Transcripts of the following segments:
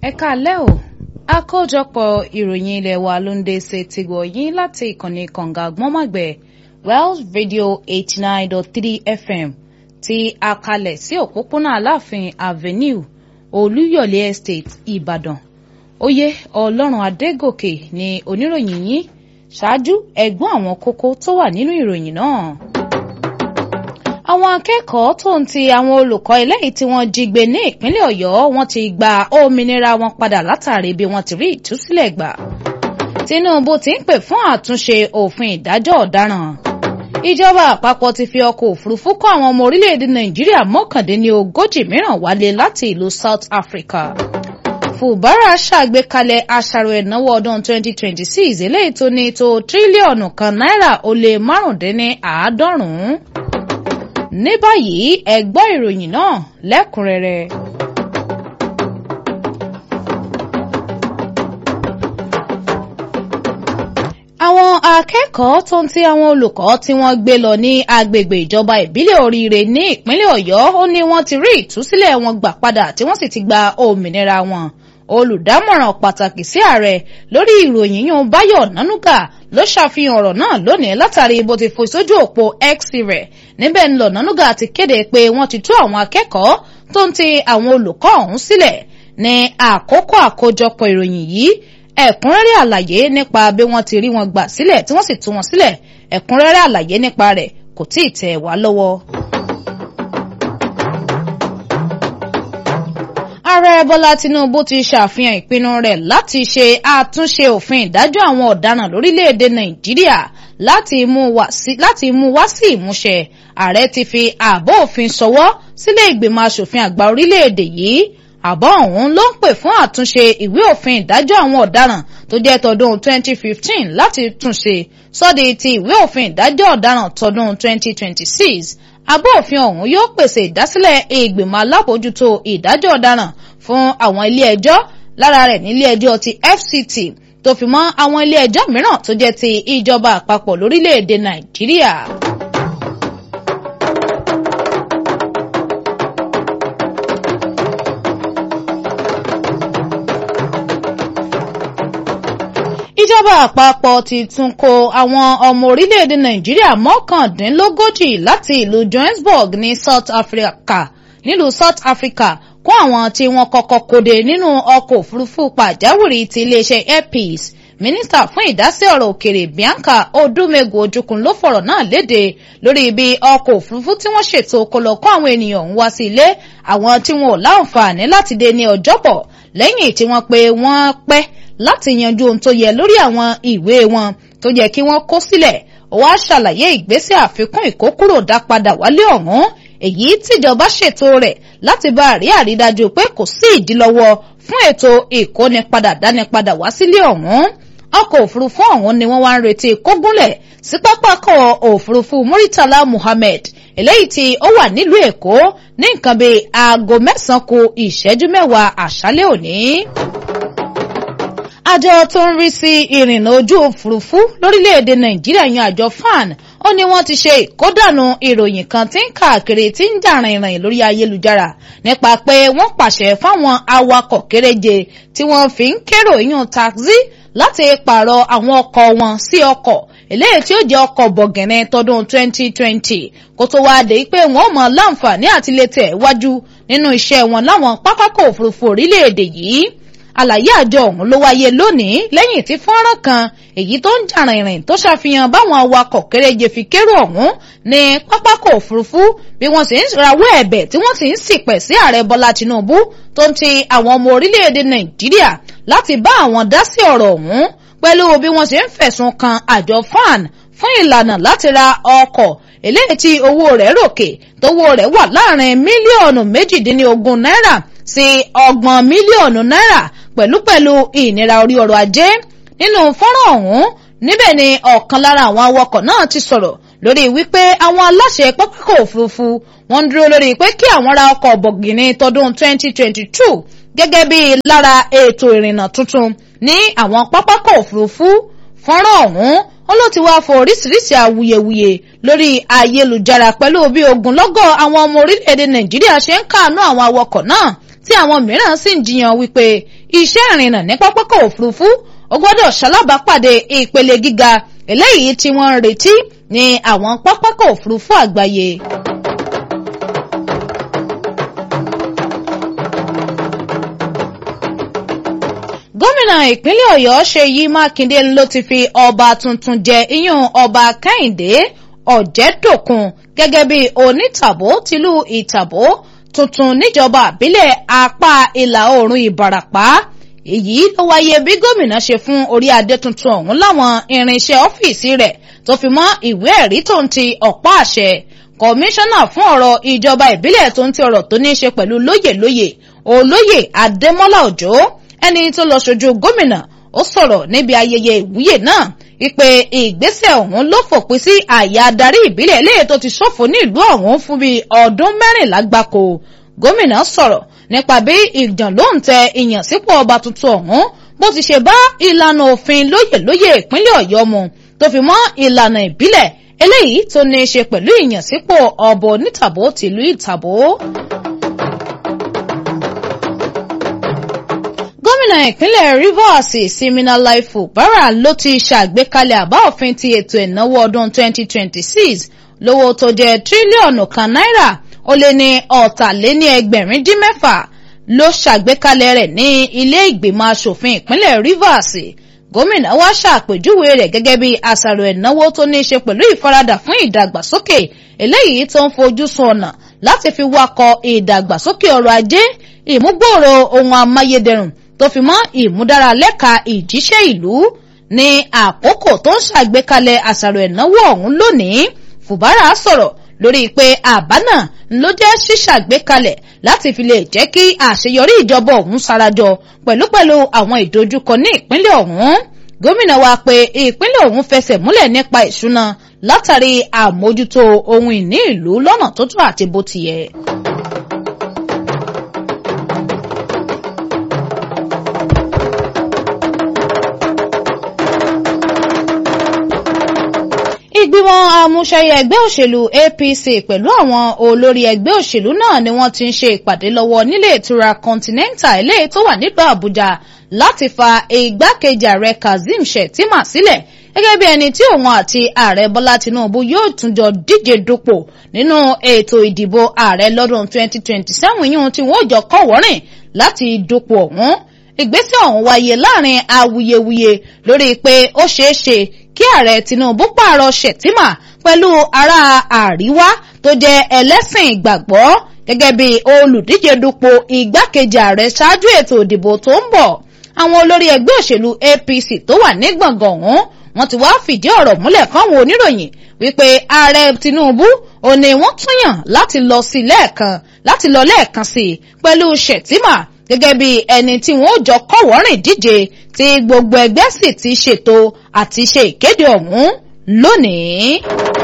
ẹ káalẹ́ o àkójọpọ̀ ìròyìn ilé wa ló ń dé ṣe ti gbọ̀ yín láti ìkànnì kànga gbọ́nmọ̀gbẹ̀ Wells Radio eighty nine dot three FM ti àkàlẹ̀ sí òpópónà Aláàfin Avenue Olúyọ̀lé Estate Ìbàdàn oyè Ọlọ́run Adégòkè ni oníròyìn yín ṣáájú ẹ̀gbọ́n àwọn kókó tó wà nínú ìròyìn náà àwọn akẹ́kọ̀ọ́ tó ń ti àwọn olùkọ́ eléyìí tí wọ́n jí gbé ní ìpínlẹ̀ ọ̀yọ́ wọ́n ti gba òmìnira wọn padà látàrí bí wọ́n ti rí ìtúsílẹ̀ gbà. tinubu ti ń pè fún àtúnṣe òfin ìdájọ́ ọ̀daràn. ìjọba àpapọ̀ ti fi ọkọ̀ òfurufú kó àwọn ọmọ orílẹ̀-èdè nàìjíríà mọ́kàndínlógójì mìíràn wálé láti ìlú south africa. fubara ṣàgbékalẹ̀ àṣàrò ìnáwó ọdún 2026 eléyìí tó ní tó tírílíọ̀nù kan náírà ó lé márùndínláàádọ́rùn-ún ní báyìí ẹ gbọ́ ìròyìn náà lẹ́kùnrẹ́rẹ́. àwọn akẹ́kọ̀ọ́ tó ń ti àwọn olùkọ́ tí wọ́n gbé lọ ní agbègbè ìjọba ìbílẹ̀ oríire ní ìpínlẹ̀ ọ̀yọ́ ó ní wọ́n ti rí ìtúsílẹ̀ wọn gbà padà tí wọ́n sì ti gba òmìnira wọn olùdámọ̀ràn pàtàkì sí ààrẹ lórí ìròyìn yún báyọ̀ nánúgà ló ṣàfihàn ọ̀rọ̀ náà lónìí látàrí bó ti fò sójú òpó x rẹ̀ níbẹ̀ ń lọ nánúgà ti kéde pé wọ́n ti tú àwọn akẹ́kọ̀ọ́ tó ń ti àwọn olùkọ́ ọ̀hún sílẹ̀ ní àkókò àkójọpọ̀ ìròyìn yìí ẹ̀kúnrẹ́rẹ́ àlàyé nípa bí wọ́n ti rí wọn gbà sílẹ̀ tí wọ́n sì tú wọn sílẹ̀ ẹ̀kúnrẹ́rẹ́ àlàyé nípa rẹ̀ kò tí ì tẹ̀ wá lọ́wọ́. ààrẹ bọ́lá tinubu ti ṣàfihàn ìpinnu rẹ̀ láti ṣe àtúnṣe òfin ìdájọ́ àwọn ọ̀daràn lórílẹ̀‐èdè nàìjíríà láti mú wá sí ìmúṣẹ ààrẹ ti fi àbọ̀ òfin ṣọwọ́ sílé ìgbìmọ̀ asòfin àgbà orílẹ̀‐èdè yìí àbọ̀ ọ̀hún ló ń pè fún àtúnṣe ìwé òfin ìdájọ́ àwọn ọ̀daràn tó jẹ́ tọdún 2015 láti túnṣe sọ́di ti ìwé òfin ìdájọ́ ọ̀daràn tọdún 2026 abọ́ òfin ọ̀hún yóò pèsè ìdásílẹ̀ ìgbìmọ̀ alábòójútó ìdájọ́ ọ̀daràn fún àwọn ilé ẹjọ́ lára rẹ̀ nílé ẹjọ́ ti FCT tó fi mọ́ àwọn ilé ẹjọ́ mìíràn tó jẹ́ ti ìjọba àpapọ̀ lórílẹ̀‐èdè Nàìjíríà. ìjọba àpapọ̀ ti tún kó àwọn ọmọ orílẹ̀-èdè nàìjíríà mọ́kàndínlógójì láti ìlú johannesburg ní south africa nílùú south africa kó àwọn tí wọ́n kọ́kọ́ kóde nínú ọkọ̀ òfurufú pàjáwìrì ti iléeṣẹ́ air peace mínísítà fún ìdásí ọ̀rọ̀ òkèrè bianca odumegu ojukun ló fọ̀rọ̀ náà léde lórí ibi ọkọ̀ òfurufú tí wọ́n ṣètò kó lọ kó àwọn ènìyàn ń wá sí ilé àwọn tí wọn ò láǹfààní láti dé ní ọjọ́bọ̀ lẹ́yìn tí wọ́n pe wọ́n pẹ́ láti yanjú ohun tó yẹ lórí àwọn ìwé wọn tó yẹ kí wọ́n kó sílẹ̀ ó wá ṣàlàyé ìgbésẹ̀ àfikún ìkókúrò dá padà wálé ọ̀hún èyí tíjọba ṣètò rẹ̀ láti bá àrí àrídájú pé kò sí ìdílọ́wọ́ fún ètò ìkónipadà dánipadà wá sílé ọ̀hún ọkọ̀ òfurufú ọ̀hún ni wọ́n wá ń retí kógúnlẹ̀ sí pápákọ̀ òfurufú Muritala Muhammed eléyìí tí ó wà nílùú Èkó ní nǹkan bíi aago mẹ́sàn-án kù ìṣẹ́jú mẹ́wàá àṣálẹ́ òní àjọ tó ń rí sí ìrìnnà ojú òfurufú lórílẹ̀‐èdè nàìjíríà yan àjọ fan ó ní wọ́n ti ṣe ìkódànù ìròyìn kan tí ń káàkiri tí ń jà rìnrìn lórí ayélujára nípa pé wọ́n pàṣẹ fáwọn awakọ̀ kéréje tí wọ́n fi ń kérò yún taxi láti pààrọ̀ àwọn ọkọ̀ wọn sí ọkọ̀ eléyìí tí ó jẹ́ ọkọ̀ bọ̀gẹ̀nẹ̀ tọdún 2020 kó tó wáá dé pé wọ́n mọ̀ láǹfààní àti lè tẹ̀ wájú nínú iṣẹ́ wọn láwọn pápákọ̀ òfurufú orílẹ̀-èdè yìí àlàyé àjọ ọ̀hún ló wáyé lónìí lẹ́yìn tí fọ́nrán kan èyí tó ń jà rìnrìn tó ṣàfihàn báwọn awakọ̀ kéréje fi kérò ọ̀hún ní pápákọ̀ òfurufú bí wọ́n sì ń rawọ́ ẹ̀bẹ̀ tí wọ́n sì ń sìpẹ̀ sí ààrẹ bọ́lá tinubu tó ń ti àwọn ọmọ orílẹ̀-èdè nàìjíríà láti bá àwọn dá sí ọ̀rọ̀ ọ̀hún pẹ̀lú bí wọ́n sì ń fẹ̀sùn kan àjọ fan fún ìlànà láti ra ọkọ̀ eléyìí tí owó rẹ̀ ròkè tówó rẹ̀ wà láàrin mílíọ̀nù méjìdínlógún náírà sí ọgbọ̀n mílíọ̀nù náírà pẹ̀lúpẹ̀lú ìnira orí ọrọ̀ ajé nínú fọ́nrán ọ̀hún níbẹ̀ ni ọ̀kan lára àwọn awakọ̀ náà ti sọ̀rọ̀ lórí wípé àwọn aláṣẹ pápákọ̀ òfurufú wọ́n ń dúró lórí pé kí àwọn ra ọkọ̀ bọ̀gìnì tọdún 2022 gẹ́gẹ́ bí lára ètò ìrìnnà tuntun ní àwọn pápákọ̀ òfurufú fọ́nrán ọ̀hún ó ló ti wá fọ oríṣiríṣi awuyewuye lórí ayélujára pẹ̀lú bí ogunlọ́gọ̀ àwọn ọmọ orílẹ̀-èdè nàìjíríà ṣe ń káàánú àwọn awakọ̀ náà tí àwọn mìíràn sì ń jiyàn wípé iṣẹ́ ìrìnnà ní pápákọ̀ òfurufú ó gbọ́dọ̀ ṣalábàápàdé ìpele gíga eléyìí tí wọ́n ń retí ní àwọn pápákọ̀ òfurufú àgbáyé. gómìnà ìpínlẹ̀ ọ̀yọ́ ṣèyí mákindé ló ti fi ọba tuntun jẹ iyún ọba kẹ́hìndé ọ̀jẹ̀dòkun gẹ́gẹ́ bí onítàbó tìlú ìtàbó tuntun níjọba àbílẹ̀ apá ìlà oòrùn ìbàràpá èyí ló wáyé bí gómìnà ṣe fún orí adé tuntun ọ̀hún láwọn irinṣẹ́ ọ́fíìsì rẹ̀ tó fi mọ́ ìwé ẹ̀rí tó ń ti ọ̀pá àṣẹ kọmíṣánná fún ọ̀rọ̀ ìjọba ìbílẹ̀ tó ń ti ọ̀rọ̀ tó ní í ṣe pẹ̀lú lóyè lóyè olóyè adémọ́lá òjó ẹni tó lọ ṣojú gómìnà ó sọ̀rọ̀ níbi ayẹyẹ ìwúyè náà wípé ìgbésẹ̀ ọ̀hún ló fòpin sí àyà adarí ìbílẹ̀ eléyìí tó ti ṣòfò ní ìlú ọ̀hún fún bíi ọdún mẹ́rìnlá gbáko gómìnà sọ̀rọ̀ nípa bí ìjàn ló ń tẹ ìyànsípò ọba tuntun ọ̀hún bó ti ṣe bá ìlànà òfin lóyè lóyè ìpínlẹ̀ ọ̀yọ́ mu tó fi mọ́ ìlànà ìbílẹ̀ eléyìí tó ní í ṣe pẹ̀lú ìyànsípò ọba onítàbó tìlú ìtàbó. gómìnà ìpínlẹ̀ rivers siminalai fubara ló ti ṣàgbékalẹ̀ àbá òfin ti ètò ìnáwó ọdún 2026 lówó tó jẹ́ tírílíọ̀nù kan náírà ó lé ní ọ̀tàléní ẹgbẹ̀rin dín mẹ́fà ló ṣàgbékalẹ̀ rẹ̀ ní ilé ìgbìmọ̀ asòfin ìpínlẹ̀ rivers gómìnà wá ṣàpèjúwe rẹ̀ gẹ́gẹ́ bí àṣàrò ìnáwó tó ní í ṣe pẹ̀lú ìfaradà fún ìdàgbàsókè eléyìí tó ń fojú sun ọ̀nà láti fi wakọ̀ ìdàgbàsókè ọrọ̀ ajé ìmúgbòòrò ohun amáyédẹrùn tó fi mọ́ ìmúdára lẹ́ka ìjíṣẹ́ ìlú ní àkókò tó ń ṣàgbékalẹ̀ àṣàrò ìnáwó ọ̀hún lónìí fùbárà sọ̀rọ̀ lórí pé àbá náà ló jẹ́ ṣíṣàgbékalẹ̀ láti fi lè jẹ́ kí àṣeyọrí ìjọba ọ̀hún sarajọ pẹ̀lúpẹ̀lú àwọn ìdojúkọ ní ìpínlẹ̀ ọ̀hún gómìnà wa pé ìpínlẹ̀ ọ̀hún fẹsẹ̀ múlẹ̀ nípa ìṣúná látàrí àmójútó ohun ìní ìlú lọ́nà tó tó àti bó ti yẹ. ìgbìmọ̀ àmúṣẹyẹ ẹgbẹ́ òṣèlú apc pẹ̀lú àwọn olórí ẹgbẹ́ òṣèlú náà ni wọ́n ti ń ṣe ìpàdé lọ́wọ́ nílé ìtura continental eléyìí tó wà nílùú àbújá láti fa igbákejì ààrẹ kazeem shettima sílẹ̀ gẹ́gẹ́ bí ẹni tí òun àti ààrẹ bọ́lá tinubu yóò tún jọ díje dupò nínú ètò ìdìbò ààrẹ lọ́dún 2027 yìí tí wọ́n jọ kọ́wọ́rìn láti dupò ọ̀hún ìgbésẹ̀ ọ̀hún wáyé láàrin awuyewuye lórí pé ó ṣeé ṣe kí ààrẹ tinubu pààrọ̀ shettima pẹ̀lú ará àríwá tó jẹ́ ẹlẹ́sìn ìgbàgbọ́ gẹ́gẹ́ bí olùdíje dupò igbákejì ààrẹ ṣáájú ètò ìdìbò tó ń bọ̀ àwọn olórí ẹgbẹ́ òṣèlú apc tó wà ní gbọ̀ngàn ọ̀hún wọ́n ti wá fìdí ọ̀rọ̀ múlẹ̀ fáwọn oníròyìn wípé ààrẹ tinubu ò ní wọ́n tún yàn láti lọ sí lẹ́ẹ̀kan láti lọ lẹ́ẹ̀kan sí i pẹ̀lú shettima gẹ́gẹ́ bí ẹni tí wọ́n jọ kọ́wọ́rìn díje tí gbogbo ẹgbẹ́ sì ti ṣètò àti ṣe ìkéde ọ̀hún lónìí.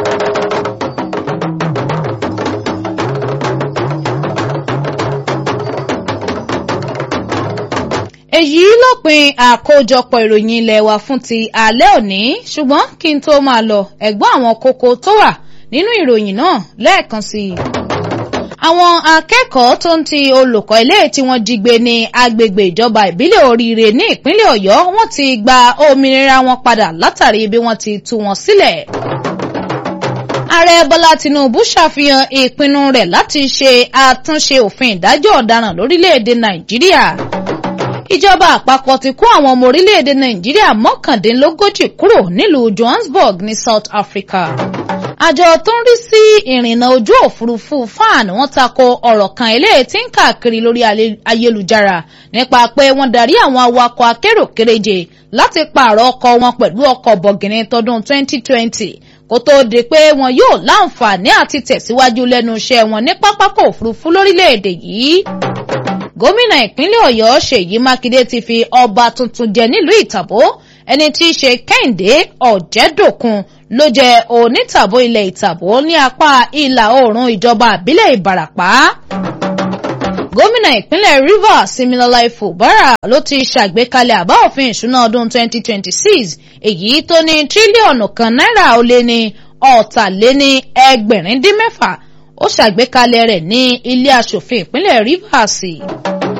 èyí lópin àkójọpọ̀ ìròyìn ilé wa fún ti alẹ́ òní ṣùgbọ́n kí n tó máa lọ ẹ̀gbọ́n àwọn kókó tó wà nínú ìròyìn náà lẹ́ẹ̀kan sí i àwọn akẹ́kọ̀ọ́ tó ń ti olùkọ́ ilé tí wọ́n jí gbé ní agbègbè ìjọba ìbílẹ̀ oríire ní ìpínlẹ̀ ọ̀yọ́ wọ́n ti gba òmìnira wọn padà látàrí bí wọ́n ti tú wọn sílẹ̀. ààrẹ bọ́lá tinubu ṣàfihàn ìpinnu rẹ̀ láti ṣe àtúnṣe òfin ìdájọ́ ọ̀daràn lórílẹ̀‐èdè nàìjíríà. ìjọba àpapọ̀ ti kó àwọn ọmọ orílẹ̀‐èdè nàìjíríà mọ́kàndínlógójì kúrò nílùú johannesburg ní south africa àjọ tó ń rí sí ìrìnnà ojú òfurufú fan wọ́n tako ọ̀rọ̀ kan eléyìí tí ń káàkiri lórí ayélujára nípa pé wọ́n darí àwọn awakọ̀ akérò kéréje láti pààrọ̀ ọkọ̀ wọn pẹ̀lú ọkọ̀ bọ̀gìnrín tọdún 2020 kó tóó di pé wọn yóò láǹfààní àti tẹ̀síwájú lẹ́nu iṣẹ́ wọn ní pápákọ̀ òfurufú lórílẹ̀‐èdè yìí gómìnà ìpínlẹ̀ ọ̀yọ́ ṣèyí mákindé ti fi ọba tuntun jẹ nílùú ìtàbó ẹni tí í ṣe kẹ́hìndé ọ̀jẹ̀dòkun ló jẹ onítàbó ilẹ̀ ìtàbó ní apá ìlà oòrùn ìjọba àbílẹ̀ ìbàràpá. gómìnà ìpínlẹ̀ rivers similala fubara ló ti ṣàgbékalẹ̀ àbá òfin ìṣúná ọdún 2026 èyí tó ní tírílíọ̀nù kan náírà ó lé ní ọ̀tàléní ẹgbẹ̀rin dín mẹ́fà ó ṣàgbékalẹ̀ rẹ̀ ní ilé asòfin ìpínlẹ̀ rivers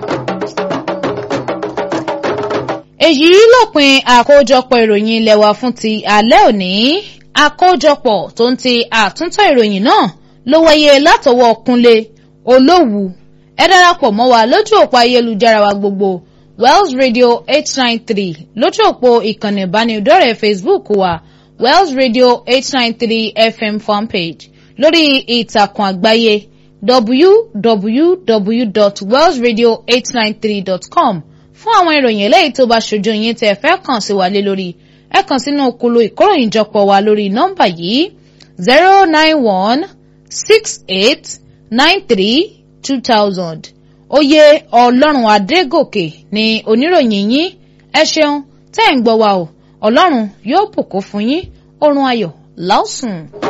èyí lópin àkójọpọ̀ ìròyìn ilé wa fún ti alẹ́ òní àkójọpọ̀ tó ń ti àtúntò ìròyìn náà ló wáyé látọwọ́ Kúnlé Olówù ẹ darapọ̀ mọ́ wa lójú òpó ayélujára wa gbogbo Wells Radio eight nine three lójú òpó ìkànnì ìbánidọ́rẹ̀ẹ́ Facebook wa Wells Radio eight nine three FM fanpage lórí ìtàkùn àgbáyé www.wellsradio893.com fún àwọn ìròyìn eléyìí tó bá ṣojú yín tẹ́ fẹ́ kàn sí wa lé lórí ẹ kàn sínú kulu ìkóròyìnjọpọ̀ wa lórí nọ́mbà yìí zero nine one six eight nine three two thousand oyè ọlọ́run adégòkè ni oníròyìn yín ẹ ṣeun tẹ́ ń gbọ́ wa o ọlọ́run yóò bùkún fún yín oorun ayọ̀ láòsùn.